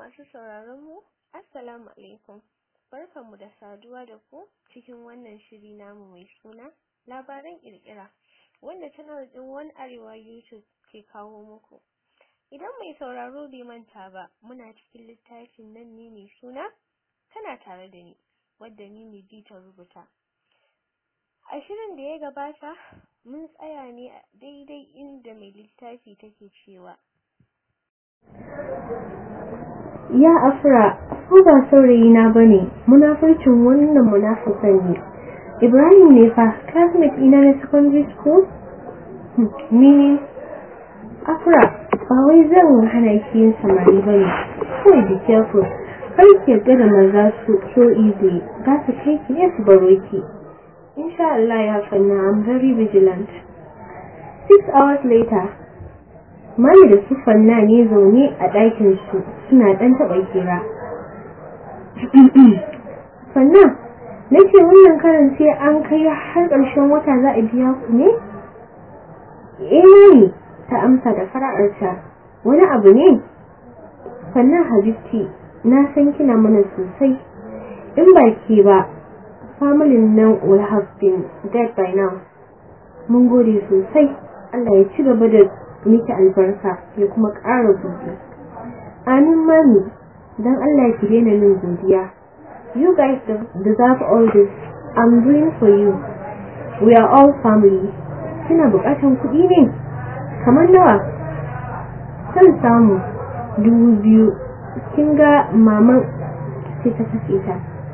Masu sauraron mu, Assalamu alaikum. Barkanmu da saduwa da ku cikin wannan shiri namu mai suna labaran kirkira wanda channel din One Arewa YouTube ke kawo muku. Idan mai sauraro bai manta ba, muna cikin littafin nan ne mai suna tana tare da ni, wadda ni ne ta rubuta. A shirin da ya gabata, mun tsaya ne a daidai inda mai littafi take cewa Ya Afra, ko ba saurayi na bane, munafurcin wannan munafukan ne. Ibrahim ne fa, classmate ina na secondary school? Ni ne. Afra, ba wai zan hana ki yin samari bane. Kawai be careful. Kar ki yarda da maza su so easy. Za su kai ki ne su baro ki. Insha Allah ya fanna, I'm very vigilant. Six hours later, Mami da su fanna ne zaune a ɗakin su suna ɗan taɓa kira. Fanna, na ce wannan karan sai an kai har ƙarshen wata za a biya ku ne? Eh mami, ta amsa da fara'arta. Wani abu ne? Fanna Habibti, na san kina mana sosai. In ba ke ba, familin nan will have been dead by now. Mun gode sosai. Allah ya ci gaba da miki albarka ya kuma ƙara buɗe. Amin mami, don Allah ki daina min godiya. You guys deserve all this. I'm doing for you. We are all family. Kina buƙatan kuɗi ne? Kamar nawa? Kan samu dubu biyu. Kin ga maman sai ta kashe ta.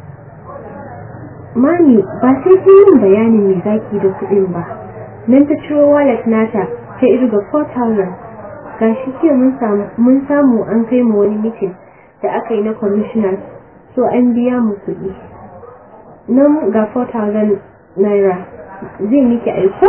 Mami, ba sai kin yin bayanin me zaki da kuɗin ba. Nan ta ciro wallet nata ta irga 4,000 gashi ke mun samu an kai mu wani mitin da aka yi na commissioners so an biya mu kuɗi nan ga 4,000 naira zai miki aiko?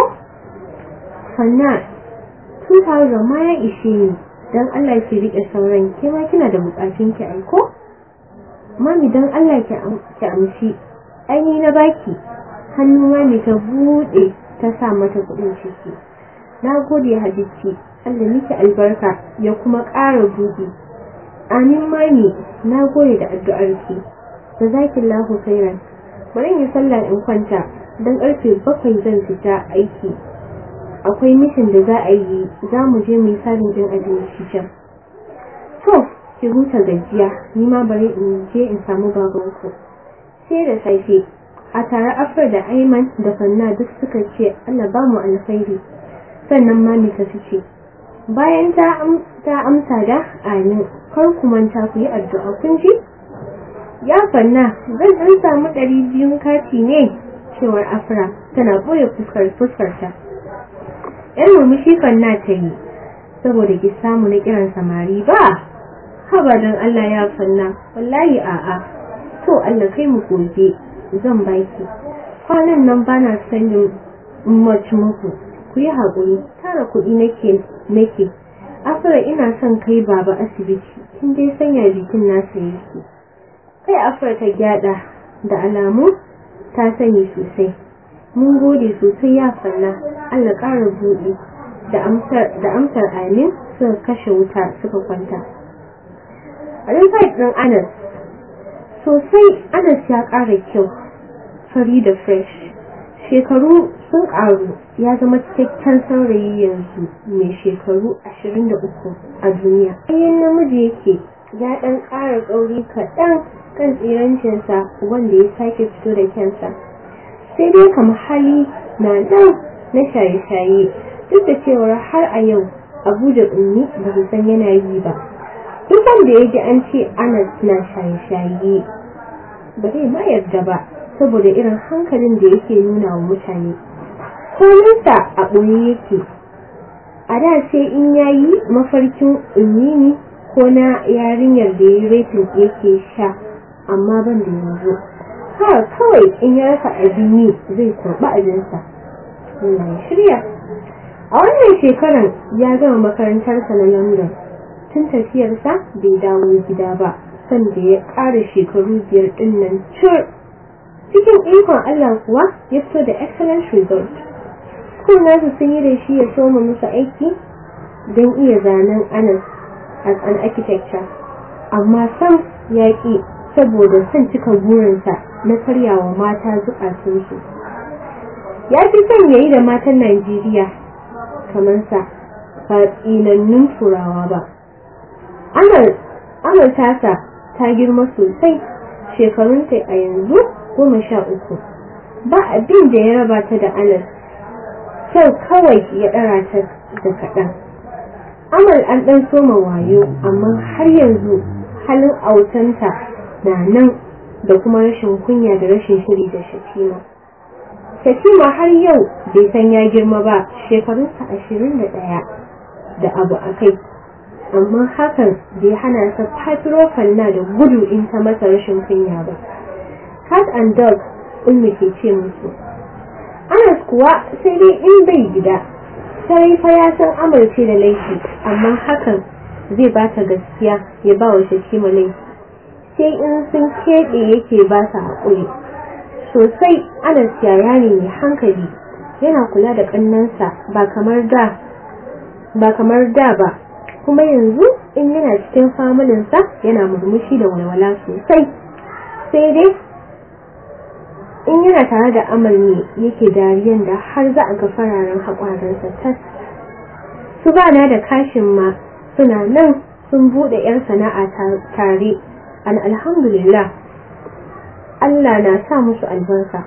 sannan 2,000 ma ya ishe ni don Allah ki riƙe sauran ke ma kina da bukatun ki aiko? mami don Allah ki amshi aini na baki hannu mami ta buɗe ta sa mata kuɗin ciki na gode hadisi Allah miki albarka ya kuma ƙara buɗe amin mami na gode da addu'arki jazakillahu khairan bari in sallah in kwanta dan karfe bakwai zan fita aiki akwai mishin da za a yi za mu je mu yi sabin din abinci can to ki huta gajiya ni ma bari in je in samu babanku sai da safe a tare afar da aiman da fanna duk suka ce Allah ba mu alkhairi sannan mami ta fice bayan ta amsa da amin kar ku manta ku yi addu'a kun ji ya fanna zan dan samu ɗari biyun kati ne cewar afra tana ɓoye fuskar fuskarta yan murmushi fanna ta yi saboda ki samu na kiran samari ba haba don Allah ya fanna wallahi a'a to Allah kai mu gobe zan baki kwanan nan bana sanin much muku ku yi haƙuri tara kuɗi nake nake afra ina son kai baba asibiti kin dai sanya jikin nasa yake kai afra ta gyada da alamu ta sani sosai mun gode sosai ya falla Allah ƙara buɗe da amsar da amsar amin suka kashe wuta suka kwanta a ɗin Anas sosai Anas ya ƙara kyau fari da fresh shekaru sun ƙaru ya zama cikakken saurayi yanzu mai shekaru 23 a duniya bayan namiji yake ya ɗan ƙara ƙauri kaɗan kan tsirancinsa wanda ya sake fito da kyansa sai dai kama hali na nan na shaye-shaye duk da cewar har a yau abu da ummi ba su san yana yi ba duk wanda ya ji an ce anas na shaye-shaye ba zai ma yarda ba saboda irin hankalin da yake nuna wa mutane kominsa a ɓoye yake a da sai in yayi mafarkin ummini ko na yarinyar da ya retin yake sha amma ban da yanzu ha kawai in ya rasa abin yi zai kurɓa abinsa Allah ya shirya a wannan shekaran ya gama makarantarsa na london tun tafiyarsa bai dawo gida ba sanda ya ƙara shekaru biyar ɗin nan cur cikin ikon Allah kuwa ya fito da excellent result. School nasu sun yi da shi ya soma musu aiki don iya zanen Anas as an architecture. amma sam yaƙi saboda son cika burinsa na karyawa mata zukatunsu ya fi son ya yi da matan najeriya kamar sa ba tsinannun turawa ba amal tasa ta girma sosai shekarunta a yanzu goma sha uku ba abin da ya raba ta da anas kyau kawai ya ɗara ta da kaɗan amal an ɗan soma wayo amma har yanzu halin autanta na nan da kuma rashin kunya da rashin shiri da shatima shatima har yau bai san ya girma ba shekarunsa ashirin da ɗaya da abu a kai amma hakan bai hana sa fafirofan na da gudu in ta masa rashin kunya ba cat and dog ummi ke ce musu anas kuwa sai dai in bai gida sai fa ya san amurce da laifi amma hakan zai ba ta gaskiya ya ba wa shakima laifi sai in sun keɓe yake ba sa haƙuri sosai anas yaya ne mai hankali yana kula da ƙannansa ba kamar da ba kamar da ba kuma yanzu in yana cikin familinsa yana murmushi da walwala sosai sai dai in yana tare da amal ne yake dariyan da har za a ga fararen haƙwaransa tas su bana da kashin ma suna nan sun buɗe 'yan sana'a tare an alhamdulillah Allah na sa musu albarka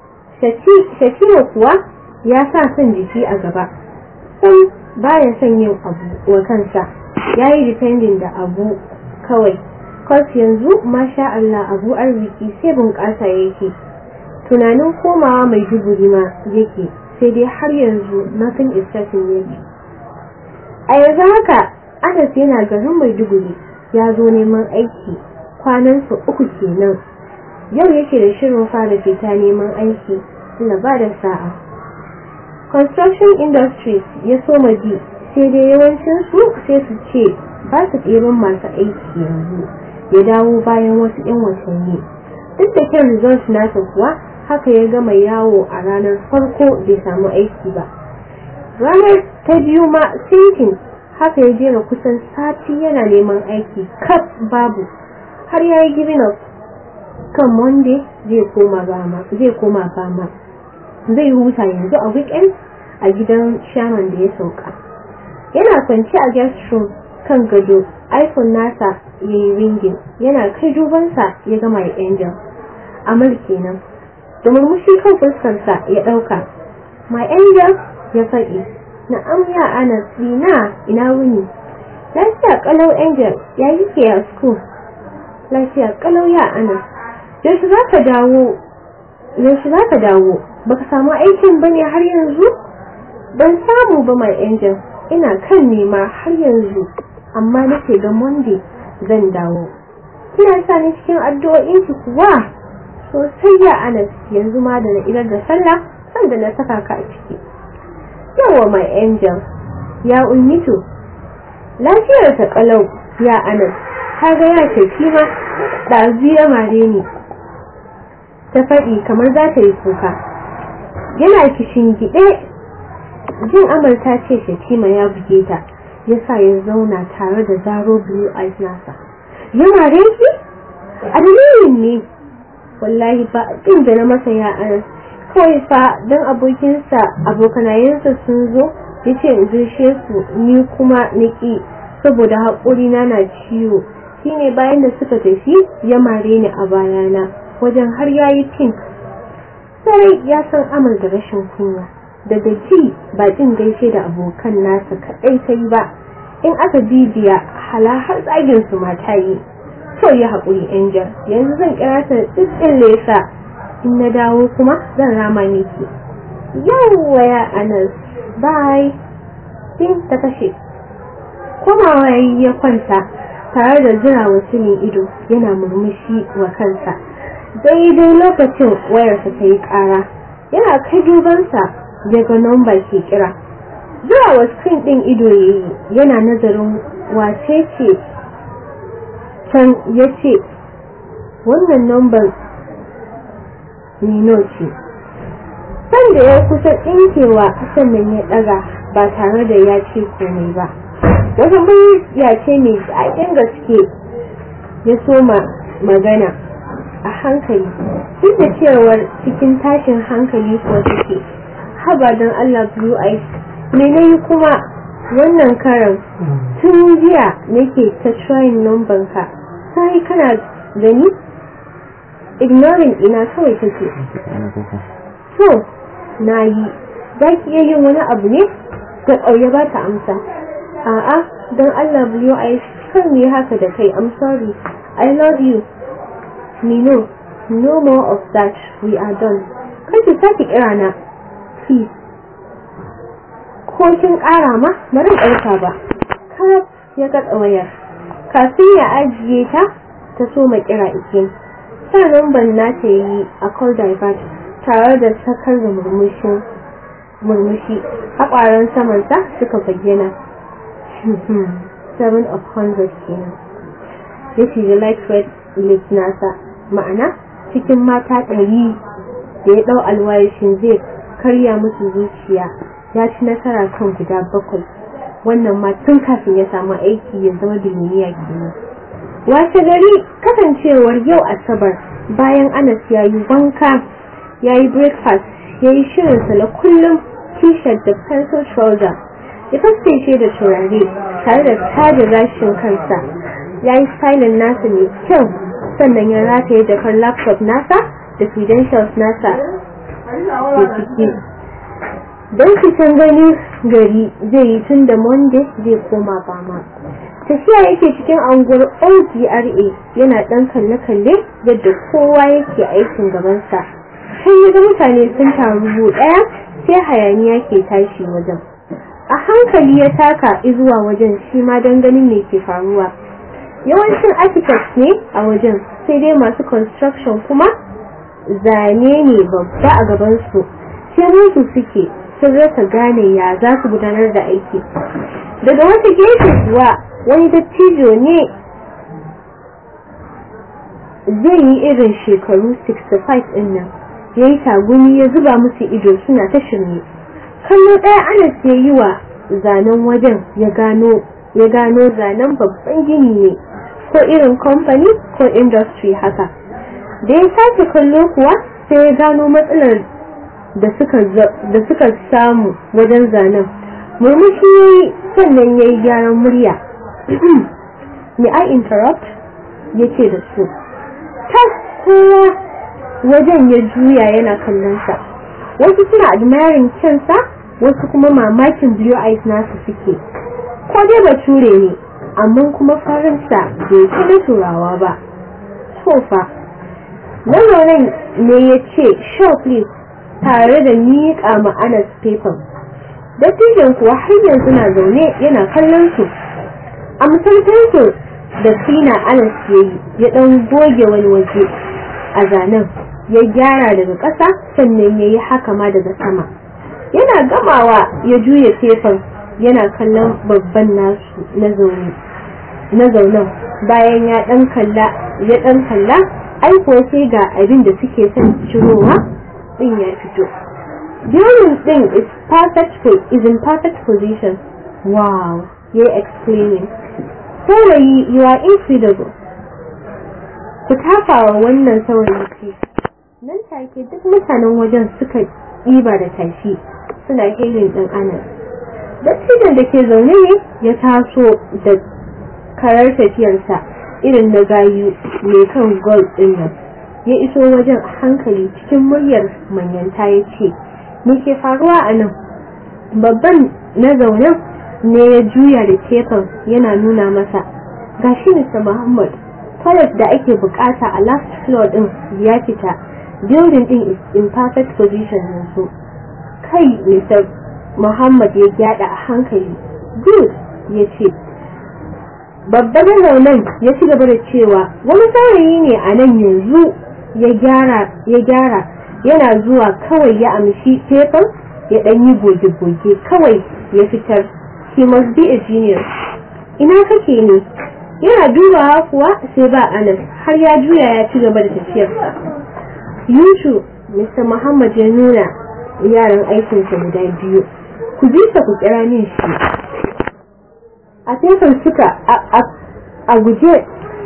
Shakira kuwa ya sa son jiki a gaba sai baya son yin abu wa kansa ya yi dependin da abu kawai kwas yanzu masha Allah abu arziki sai bunƙasa yake tunanin komawa mai duguri ma yake sai dai har yanzu nothing is certain yake a yanzu haka Anas yana garin Maiduguri ya zo neman aiki kwanansa uku kenan yau yake da shirin fara fita neman aiki na ba da sa'a construction industries ya soma bi sai dai yawancin su sai su ce ba su ɗeban masu aiki yanzu ya dawo bayan wasu 'yan watanni duk da kyan result nasa kuwa haka ya gama yawo a ranar farko bai samu aiki ba ranar ta biyu ma sinkin haka ya jera kusan sati yana neman aiki kaf babu har ya yi giving up kan monday zai koma bama zai koma bama zai huta yanzu a weekend a gidan shaman da ya sauka yana kwanci a guest room kan gado iphone nasa ya yi ringin yana kai dubansa ya gama ya angel amal kenan da murmushi kan fuskarsa ya ɗauka my angel ya faɗi na amya ana tsina ina wuni lafiya kalau angel ya yi ke a school lafiya kalau ya ana yaushe za ka dawo yaushe za ka dawo baka samu aikin ba ne har yanzu ban samu ba my angel ina kan nema har yanzu amma nake ga monday zan dawo kina sa ni cikin addu'o'inki kuwa sosai ya anas yanzu ma da na idar da sallah sanda na saka ka a ciki yawa my angel ya ummitu lafiyar ta kalau ya anas ka ga ya ce kima ɗazu ya mare ni ta faɗi kamar za ta yi kuka yana kishin gide jin amarta ce shakima ya buge ta ya sa ya zauna tare da zaro blue eyes nasa ya mare ki a dalilin ne wallahi ba abin da na masa ya anas kawai fa don abokinsa abokanayensa sun zo ya ce in gaishe su ni kuma niki saboda haƙuri na na ciwo shine bayan da suka tafi ya mare ni a bayana wajen har yayi pink sarai ya san amal da rashin kunya daga ji ba jin gaishe da abokan nasa kaɗai ta yi ba in aka bibiya hala har tsagin su mata yi to ya haƙuri angel yanzu zan kira ta tsitsin lesa in na dawo kuma zan rama miki yawwa ya anas bye din ta kashe komawa ya kwanta tare da jira mutumin ido yana murmushi wa kansa daidai lokacin wayarsa ta yi ƙara yana kai dubansa ya ga nomba ke kira zuwa wa screen ɗin ido ya yi yana nazarin wace ce can ya ce wannan nomban nino ce sanda ya kusa ɗinkewa sannan ya ɗaga ba tare da ya ce komai ba wata murya ce mai daɗin gaske ya soma magana a hankali duk da cewar cikin tashin hankali ko take haba don Allah blue eyes me nayi kuma wannan karan tun jiya nake ta trying number ka sai kana gani ignoring ina kawai take to na yi za ki iya yin wani abu ne ga ƙauye ba ta amsa a'a don Allah blue eyes kan ne haka da kai I'm sorry I love you Mino no more of that we are done kar ki sake kira na please ko kin ƙara ma bari ɗauka ba kar ya katsa wayar kafin ya ajiye ta ta so ma kira ikin sa ban na ta yi a call divert tare da sakar da murmushin murmushi haƙwaran samansa suka bayyana 7 of 100 kenan ya ce da light red lips nasa ma'ana cikin mata ɗari da ya ɗau alwayashin zai karya musu zuciya ya ci nasara kan guda bakwai wannan ma tun kafin ya samu aiki ya zama duniya kenan wace gari kasancewar yau asabar bayan anas ya yi wanka ya yi breakfast ya yi shirinsa na kullum t-shirt da pencil trouser ya fasfeshe da turare tare da tada gashin kansa ya yi stylin nasa mai kyau sannan ya rataye jakar laptop nasa da credentials nasa da ciki don fitan gani gari zai yi tun da monday zai koma bama tafiya yake cikin anguwar OGRA yana dan kalle-kalle yadda kowa yake aikin gabansa sai ya ga mutane sun taru daya sai hayaniya ke tashi wajen a hankali ya taka zuwa wajen shi ma don ganin me ke faruwa yawancin architects ne a wajen sai dai masu construction kuma zane ne babba a gabansu sai musu suke sun rasa gane ya za su gudanar da aiki daga wata gefe kuwa wani dattijo ne zai yi irin shekaru 65 ɗin nan ya yi tagumi ya zuba musu ido suna ta shirme kallo ɗaya anas ya yi wa zanen wajen ya gano zanen babban gini ne ko irin kamfani ko industry haka da ya sake kallo kuwa sai ya gano matsalar da suka samu wajen zanen murmushi ya yi sannan ya yi gyaran murya may I interrupt ya ce da su tas kowa wajen ya juya yana kallonsa wasu suna admiring kyansa wasu kuma mamakin blue eyes nasu suke ko dai bature ne amma kuma farinsa bai kada turawa ba sofa nan ne ya ce show please tare da miƙa ma'anar paper dattijan kuwa har yanzu na zaune yana kallon su a misaltansu da sina anas ya yi ya ɗan goge wani waje a zanen ya gyara daga ƙasa sannan ya yi haka ma daga sama yana gamawa ya juya tefan yana kallon babban nasu na zaunen bayan ya ɗan kalla ya ɗan kalla aiko sai ga abin da suke son cirowa ɗin ya fito Building thing is perfect is in perfect position. Wow, you're explaining. Saurayi, you are incredible. Ku tafawa wannan saurayi ce. Nan take duk mutanen wajen suka ɗiba da tashi suna helin ɗin anas. Dattijan da ke zaune ne ya taso da karar tafiyarsa irin na gayu mai kan gold ɗin nan. Ya iso wajen a hankali cikin muryar manyanta ya ce, me ke faruwa a nan babban na zaune ne ya juya da tefan yana nuna masa gashi Mr. Muhammad toilet da ake bukata a last floor din ya fita building din is in perfect position yanzu kai Mr. Muhammad ya gyada a hankali good ya ce babban na zaunen ya ci gaba da cewa wani saurayi ne a nan yanzu ya gyara yana zuwa kawai ya amshi tefan ya dan yi goge-goge kawai ya fitar he must be a genius ina kake ne yana dubawa kuwa sai ba anas har ya juya ya ci gaba da tafiyarsa yushu mr muhammad ya nuna yaran aikinsa guda biyu ku bi ku kira min shi a tefan suka a guje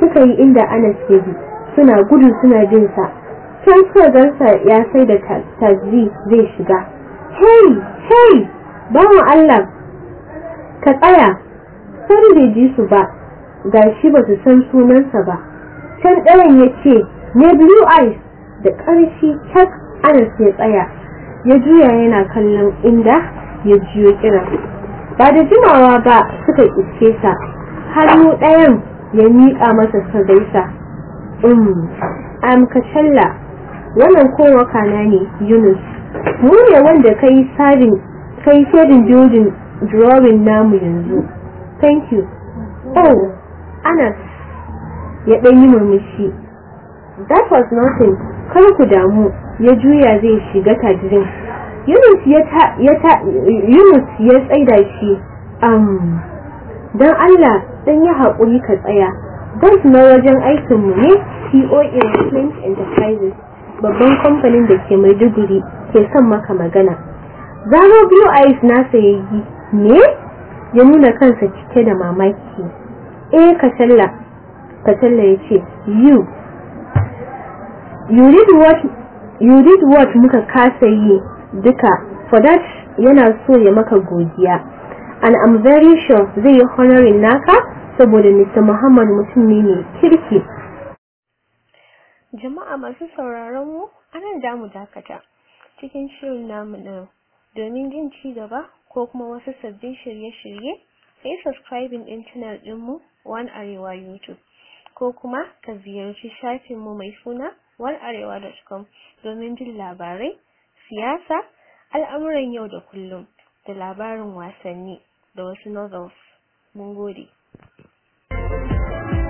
suka yi inda Anas ke bi suna gudu suna bin sa can suka gansa ya sai da tazi zai shiga hey hey bawan Allah ka tsaya sai bai ji su ba gashi ba su san sunansa ba can ɗayan ya ce ne blue eyes da ƙarshi cak Anas ya tsaya ya juya yana kallon inda ya jiyo kira ba da jimawa ba suka iske sa hannu ɗayan ya miƙa masa sa gaisa um am kacalla wannan kowa kana ne Yunus mu ne wanda kai sabin kai shedin building drawing namu yanzu thank you oh Anas ya ɗan yi murmushi that was nothing kar ku damu ya juya zai shiga tajirin Yunus ya ta ya ta Yunus ya tsaida shi um dan Allah dan ya haƙuri ka tsaya dan na wajen aikin mu ne COA Flint Enterprises babban kamfanin da ke Maiduguri ke son maka magana Zano Blue Eyes nasa yayi ne ya nuna kansa cike da mamaki eh Katalla Katalla yace you you did what you did what muka kasa yi duka for that yana so ya maka godiya and I'm very sure zai yi honoring naka saboda Mr. Muhammad mutum ne mai kirki Jama'a masu sauraron mu anan da mu dakata cikin shirin namu na domin jin ci gaba ko kuma wasu sabbin shirye-shirye sai subscribing din channel ɗinmu One Arewa YouTube ko kuma ka ziyarci shafinmu mai suna onearewa.com domin jin labarai, siyasa, al'amuran yau da kullum da labarin wasanni da wasu novels. Mun gode.